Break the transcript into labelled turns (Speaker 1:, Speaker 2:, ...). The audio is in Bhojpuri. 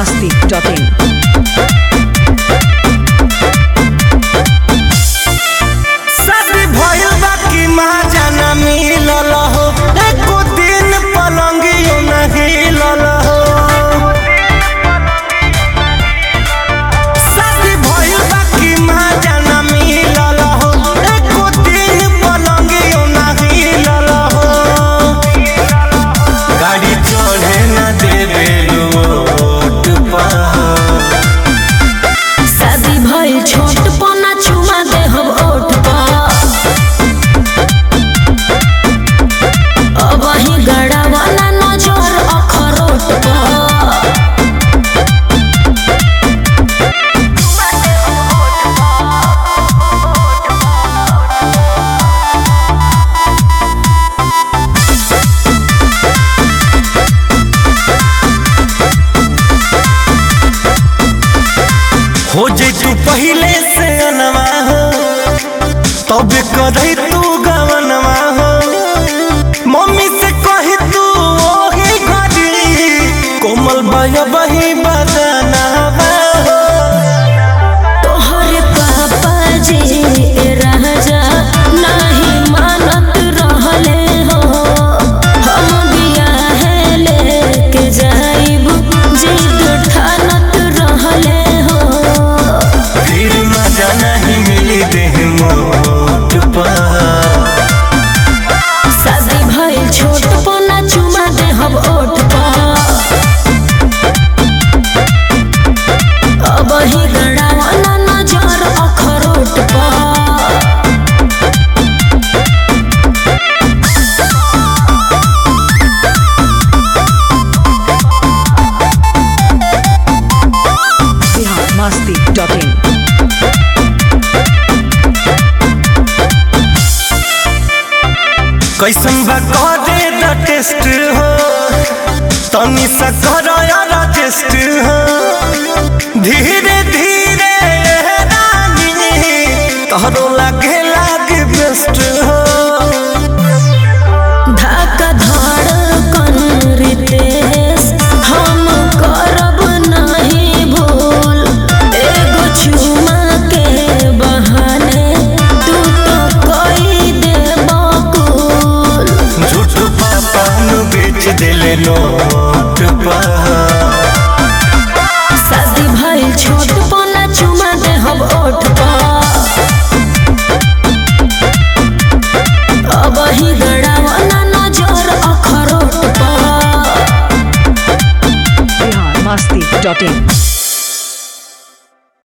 Speaker 1: masti.in.
Speaker 2: शादी भइल बा कि माजा ना मिलल हो एको दिन पलंगियो ना हिलल हो शादी भइल बा कि माजा ना मिलल हो एको दिन पलंगियो ना हिलल हो गाड़ी चढ़े ना देवे रोड पर
Speaker 3: शादी भइल छोट पना चुमा दे हम ओठ पर अब ही गड़ा वाला नजर अखरोट पर
Speaker 2: हो जे तू पहले से अनवा हो तब करही तू गवनवा हो मम्मी से कही तू ओही घड़ी कोमल बाया बही बदनवा हो
Speaker 3: तोहरे पापा जी राजा नहीं मानत रहले हो हम बियाहे लेके जाइब जिद ठानत रहले हो
Speaker 2: फिर मजा नहीं मिली देह मोट पर
Speaker 3: शादी भइल छोट पना चुमा दे हम ओठ पर अब ही गड़ावाना नजर अखरोट पर
Speaker 1: Bihar masti.in.
Speaker 2: कैसन बा करे द टेस्ट हो तनी सा करो यार टेस्ट हो धीरे धीरे रानी तोहरो लागे लागे बेस्ट हो
Speaker 3: धक्का धड़कन रितेश हम करब नहीं भूल एगो चुमा के बहाने तू तो कई दे बकुल
Speaker 2: झूठ पापा नु बेच दिले नोट पर
Speaker 3: शादी भइल छोट पना चुमा दे हम ओठ पर अब ही गड़ावाना नजर अखरोट पर
Speaker 1: Bihar masti.in.